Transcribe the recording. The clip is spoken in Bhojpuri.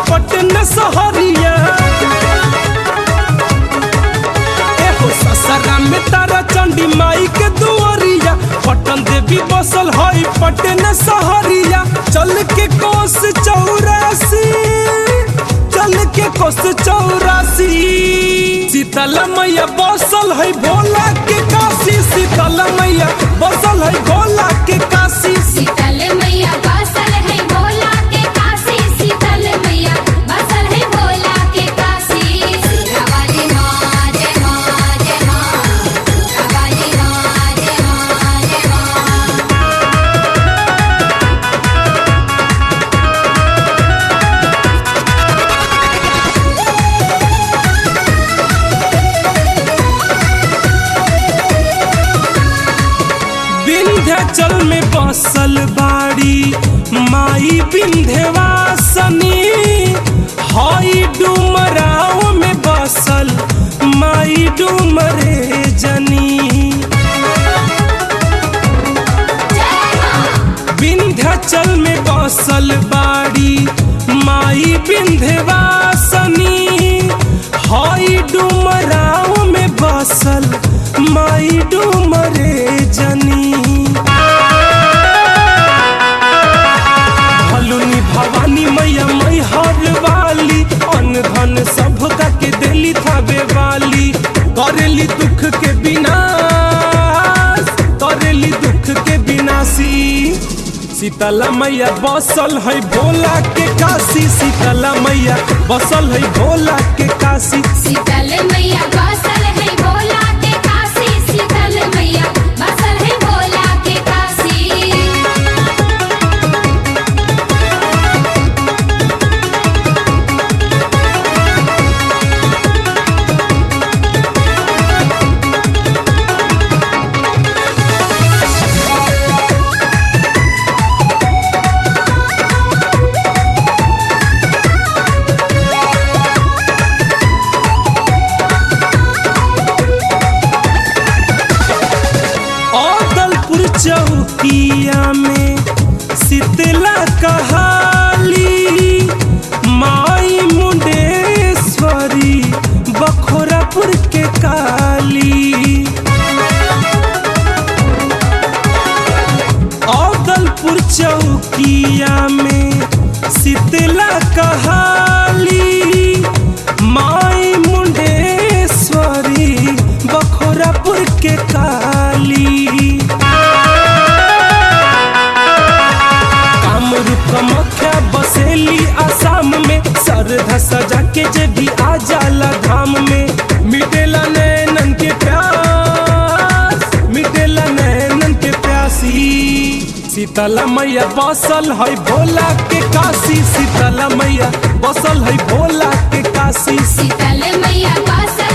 पटन सहरिया एहो ससरा में तारा चंडी माई के दुआरिया पटन देवी बसल हई पटन सहरिया चल के कोस चौरासी चल के कोस चौरासी शीतल मैया बसल है भोला के काशी शीतल मैया बसल है भोला के काशी शीतल मैया बसल है भोला के काशी शीतल मैया बसल है भोला के काशी काली माँ जय माँ जय माँ काली माँ जय माँ जय माँ विंध्याचल में बसल बाड़ी माई विंध्यवासनी हई डुमराव में बसल माई डुमरे जनी विंध्याचल में बसल बाड़ी माई विंध्यवासनी हई डुमराव में बसल माई डुमरे जनी भलुनी भवानी मैया मई हर वाली अन्न धन सब का के देली थावे वाली करेली दुख के विनाश करेली दुख के विनाशी शीतला मैया बसल है भोला के काशी शीतला मैया बसल है भोला के काशी शीतल मैया बसल है भोला के काशी शीतल मैया बसल है भोला के काशी औदलपुर चौकिया में शीतला कहाली माई मुंडेश्वरी बखोरापुर के काली औदलपुर चौकिया में शीतला कहाली माई मुंडेश्वरी बखोरापुर के काली कामरूप कमख्या बसेली आसाम में सरधा सजा के जे भी आ जाला धाम में मिटेला नैनन के प्यास मिटेला नैनन के प्यासी शीतला मैया बसल है भोला के काशी शीतला मैया बसल है भोला के काशी शीतल मैया बसल